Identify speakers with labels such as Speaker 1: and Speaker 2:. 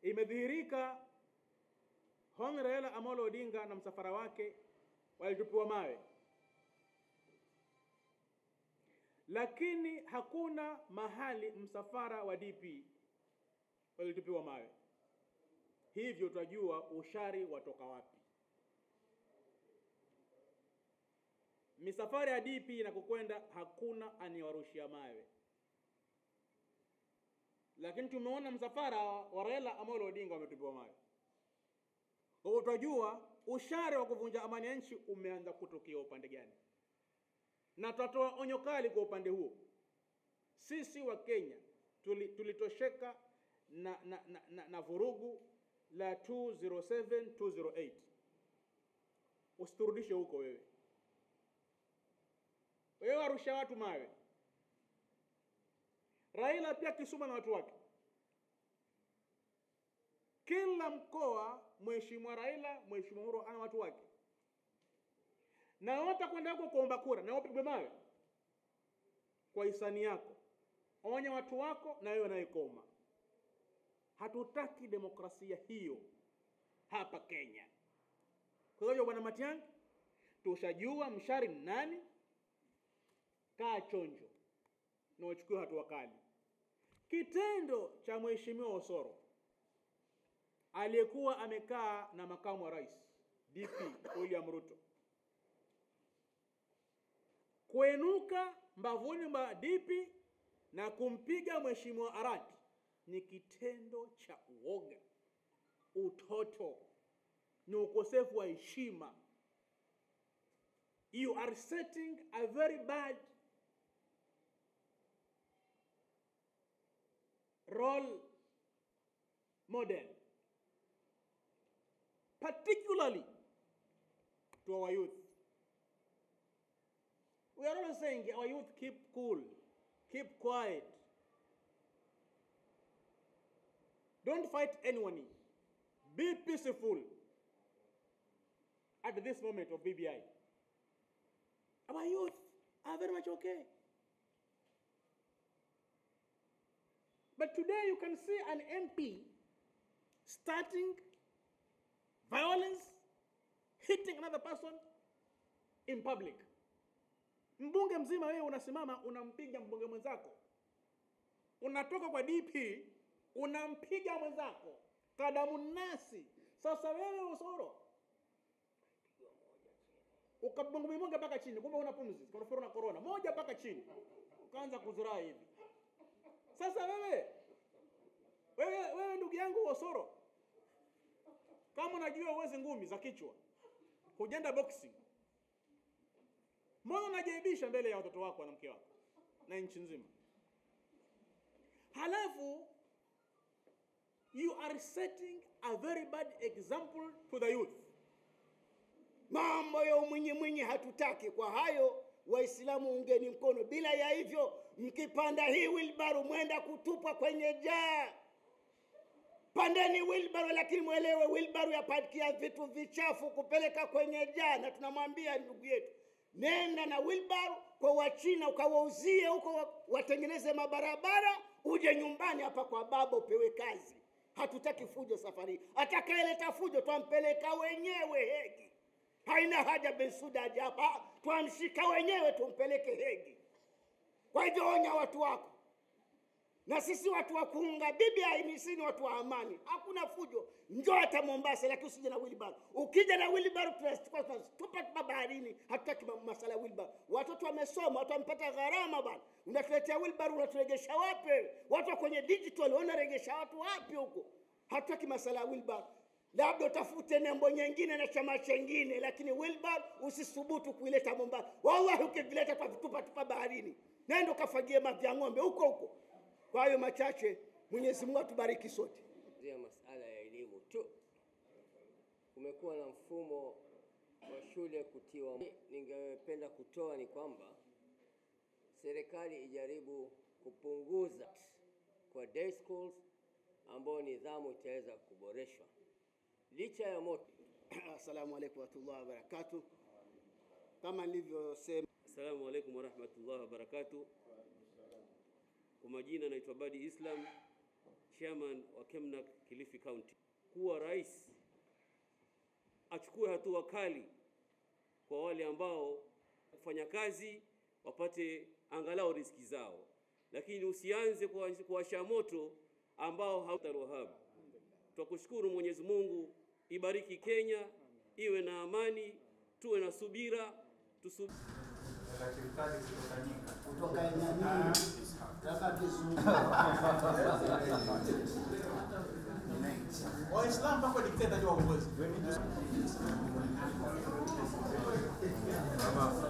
Speaker 1: imedhihirika Hon Raila Amolo Odinga na msafara wake walitupiwa mawe, lakini hakuna mahali msafara wa DP walitupiwa mawe. Hivyo tunajua ushari watoka wapi. Misafara ya DP inakokwenda hakuna aniwarushia mawe, lakini tumeona msafara wa Raila Amolo Odinga wametupiwa mawe. Kwa hiyo tunajua ushari wa kuvunja amani ya nchi umeanza kutokea upande gani, na tutatoa onyo kali kwa upande huo. Sisi wa Kenya tuli, tulitosheka na, na, na, na, na vurugu la 207 208. Usiturudishe huko wewe. Wewe warusha watu mawe. Raila pia Kisuma na watu wake kila mkoa mheshimiwa Raila, mheshimiwa Uhuru ana watu wake, na watakwenda huko kuomba kura na wapigwe mawe kwa hisani yako. Onya watu wako na wewe unayekoma. Hatutaki demokrasia hiyo hapa Kenya. Kwa hiyo bwana Matiang'i, tushajua mshari ni nani. Kaa chonjo na uchukue hatua kali. Kitendo cha mheshimiwa Osoro aliyekuwa amekaa na makamu wa rais DP William Ruto kuenuka mbavuni mwa DP na kumpiga mheshimiwa Arati ni kitendo cha uoga, utoto, ni ukosefu wa heshima. You are setting a very bad role model particularly to our youth. We are always saying our youth keep cool, keep quiet. Don't fight anyone. Be peaceful at this moment of BBI. Our youth are very much okay. But today you can see an MP starting violence, hitting another person in public. Mbunge mzima wewe unasimama unampiga mbunge mwenzako, unatoka kwa DP unampiga mwenzako kadamu nasi. Sasa wewe Osoro ukabongomimonga mpaka chini, kumbe una pumzi koroforo na korona moja mpaka chini, ukaanza kuziraa hivi. Sasa wewe wewe wewe, ndugu yangu Osoro, kama unajua uwezi ngumi za kichwa, hujenda boxing, mbona unajaibisha mbele ya watoto wako na mke wako na nchi nzima? Halafu you are setting a very bad example to the youth.
Speaker 2: Mambo ya umwinyi mwinyi hatutaki. Kwa hayo Waislamu ungeni mkono, bila ya hivyo mkipanda hii wilbaro mwenda kutupwa kwenye jaa. Pandeni wilbaro, lakini mwelewe wilbaro yapakia vitu vichafu kupeleka kwenye jaa, na tunamwambia ndugu yetu, nenda na wilbaro kwa Wachina ukawauzie huko, watengeneze mabarabara, uje nyumbani hapa kwa baba upewe kazi. Hatutaki fujo safari hii. Atakayeleta fujo twampeleka wenyewe Hegi. Haina haja Bensuda aje hapa, twamshika wenyewe tumpeleke Hegi. Kwa hivyo onya watu wako, na sisi watu wa kuunga BBI ni sisi ni watu wa amani, hakuna fujo. Njoo hata Mombasa, lakini usije na wilbaro. Ukija na wilbaro tunachukua tunatupa tupa baharini. Hatutaki ma- masala ya wilbaro. Watoto wamesoma, watu wamepata gharama bwana, unatuletea wilbaro, unaturegesha wapi? Watu wa kwenye digital wanaregesha watu wapi huko? Hatutaki masala ya wilbaro. Labda utafute nembo nyingine na chama chengine, lakini wilbaro usisubutu kuileta Mombasa. Wallahi, ukivileta tutavitupa tupa baharini. Nenda ukafagie mavi ya ng'ombe huko huko. Kwa hayo machache, Mwenyezi Mungu atubariki sote.
Speaker 3: zia masala ya elimu tu. Kumekuwa na mfumo wa shule kutiwa. Ningependa kutoa ni kwamba serikali ijaribu kupunguza kwa day schools ambao nidhamu itaweza kuboreshwa licha ya moto.
Speaker 2: Assalamu alaikum warahmatullahi wabarakatuh. Kama nilivyosema,
Speaker 4: Assalamu alaikum warahmatullahi wabarakatuh. Kwa majina naitwa Badi Islam, chairman wa Kemnak Kilifi County kuwa rais achukue hatua kali kwa wale ambao kufanya kazi wapate angalau riziki zao, lakini usianze kuwa- kuwasha moto ambao hautarohab. Twakushukuru Mwenyezi Mungu, ibariki Kenya, iwe na amani, tuwe na subira, tusu
Speaker 2: kutoka nani kama kizungu
Speaker 1: Waislamu mpaka dikteta jua uongozi.